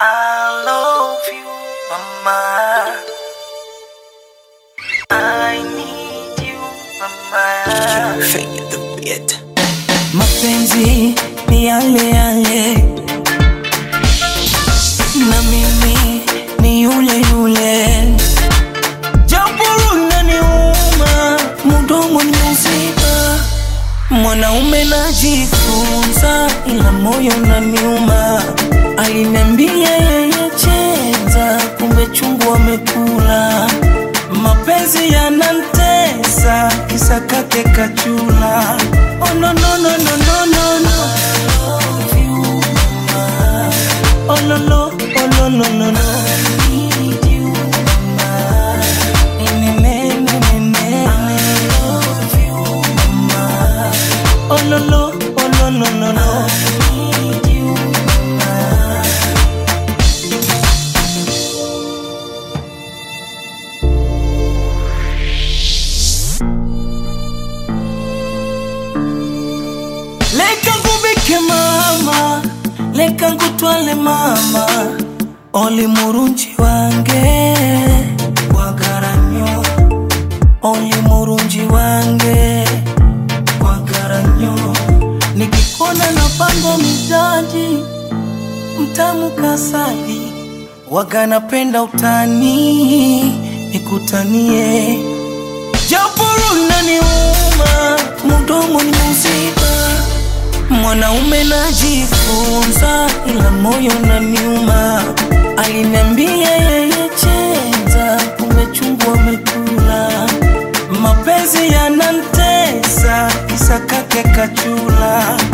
I love you, mama. I need you, mama. Fanya the beat. Mapenzi ni yale yale, na mimi ni yule yule, japo unaniuma, mdomo ni mzima. Mwanaume najifunza, ila moyo unaniuma. Aliniambia yeye cheza, kumbe chungu amekula. Mapenzi yanantesa, kisa kake kachula. Oh no no no no no no no. Love you, mama. Oh no no, oh no no no no. Need you, mama. Nene, nene, nene. I love you, mama. Oh no no, oh no no no no. Need you, mama. Leka ngubike mama, leka ngutwale mama, oli murunji wange wagaranyo, oli murunji wange wagaranyo, nikikona na pango mijaji mtamu kasali, waga napenda utani, nikutanie japo unaniuma, mdomo ni mzima Mwanaume najifunza, ila moyo unaniuma. Aliniambia yeye cheza, kumbe chungu amekula. Mapenzi yanantesa, kisa kake kachula.